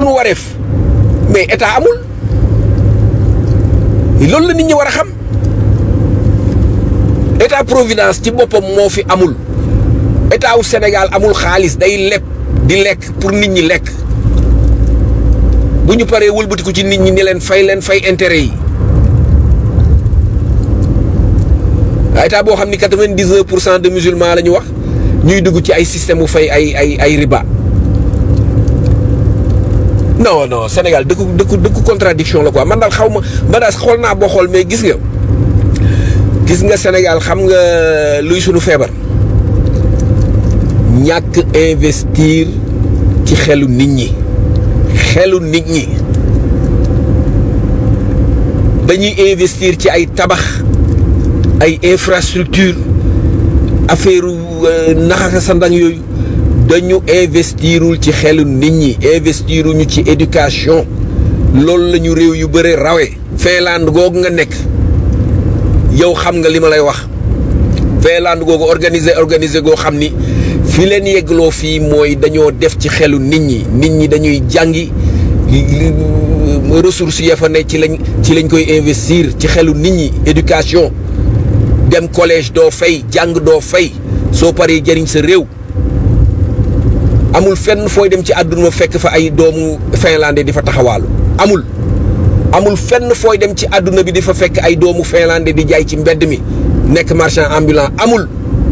sunu wareef mais état amul loolu la nit ñi war a xam état providence ci boppam moo fi amul état wu Sénégal amul xaalis day leb di lekk pour nit ñi lekk bu ñu paree wëlbatiku ci nit ñi ni leen fay leen fay intérêt yi état boo xam ni quatre-vingt-dix-neuf pour cent de musulmans la ñu wax ñuy dugg ci ay système bu fay ay ay ay riba non non Sénégal dëkku dëkku dëkku contradiction la quoi man daal xaw ma man daal xool naa boo xool mais gis nga gis nga Sénégal xam nga luy sunu feebar ñàkk investir ci xelu nit ñi xelu nit ñi dañuy investir ci ay tabax ay infrastructure affaire naxaka sa ndang yooyu dañu investirul ci xelu nit ñi investiruñu ci éducation loolu la ñu réew yu bëre rawe Finlande googu nga nekk yow xam nga li ma lay wax Finlande googu organisé organisé goo xam ni fi leen yeggloo fii mooy dañoo def ci xelu nit ñi nit ñi dañuy jàngi ressources ya fa ne ci lañ ci lañ koy investir ci xelu nit ñi éducation dem collège doo fay jàng doo fay soo paree jëriñ sa réew amul fenn fooy dem ci àdduna fekk fa ay doomu finlandais di fa taxawaalu amul amul fenn fooy dem ci àdduna bi di fa fekk ay doomu finlandais di jaay ci mbedd mi nekk marchand ambulant amul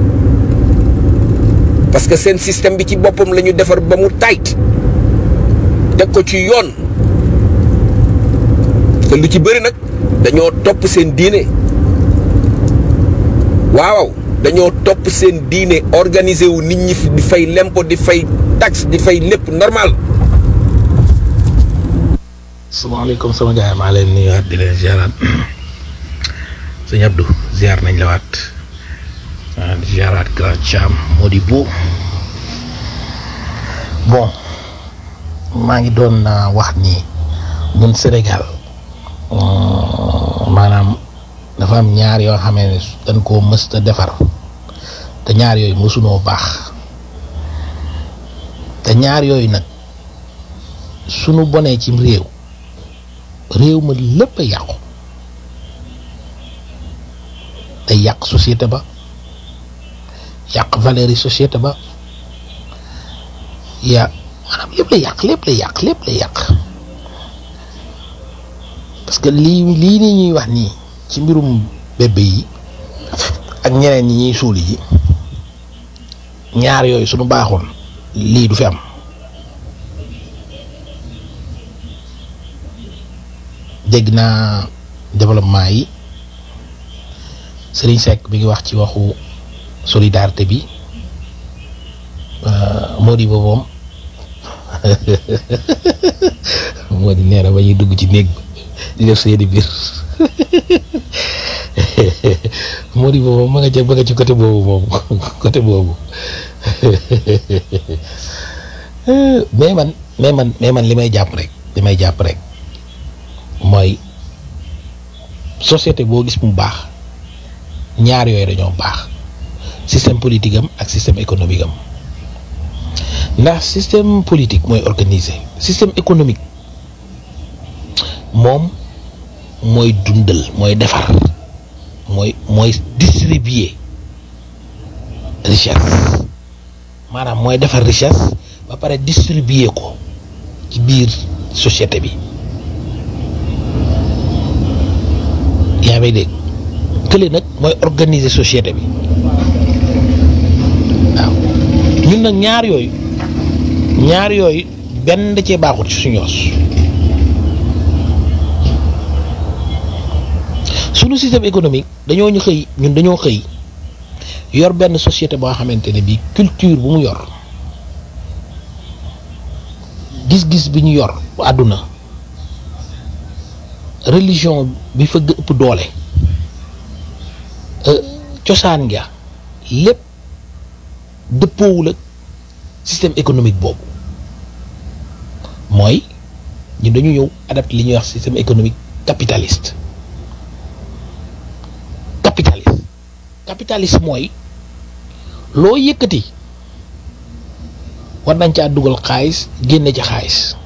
parce que seen système bi ci boppam la ñu defar ba mu tayt teg ko ci yoon te lu ci bëri nag dañoo topp seen diine waaw dañoo topp seen diine organisé wu nit ñi di fay lempo di fay taxe di fay lépp normal. salaamaaleykum sama gars yi maa leen nuyuwaat di leen ziaraat sëñ Abdou ziar nañ la waat di ziaraat grand Thiam moo di bu bon maa ngi doon wax ni ñun Sénégal maanaam dafa am ñaar yoo xamee ne dañ koo mës a defar te ñaar yooyu mësunoo baax te ñaar yooyu nag sunu bonee ci réew réew ma lépp a yàqu day yàq société ba yàq valeur yi société ba ya maanaam lépp la yàq lépp la yàq lépp la yàq parce que lii lii nii ñuy wax nii ci mbirum bébé yi ak ñeneen ñi ñuy suuli ji ñaar yooyu suñu baaxoon lii du fi am dégg naa développement yi Serigne Seck bi ngi wax ci waxu solidarité bi moo di booboom moo di nee na ba ñuy dugg ci néeg di def seeni biir moo di boobu ma nga ca ba nga ci côté boobu moom côté boobu mais man mais man mais man li may jàpp rek li may jàpp rek mooy société boo gis mu baax ñaar yooyu dañoo baax système politique am ak système économique am ndax système politique mooy organisé système économique moom mooy dundal mooy defar mooy mooy distribuer richesse maanaam mooy defar richesse ba pare distribuer ko ci biir société bi yaa may dégg kële nag mooy organiser société bi waaw ñun nag ñaar yooyu ñaar yooyu benn da cee baaxut ci suñu yos suñu système économique dañoo ñu xëy ñun dañoo xëy yor benn société boo xamante ne bii culture bu mu yor gis-gis bi ñu yor bu àdduna religion bi fa ëpp doole cosaan nga lépp dëppoowul ak système économique boobu mooy ñu dañu ñëw adapté li ñuy wax système économique capitaliste capitaliste capitaliste mooy loo yëkkati war nañ caa dugal xaalis génne ci xaalis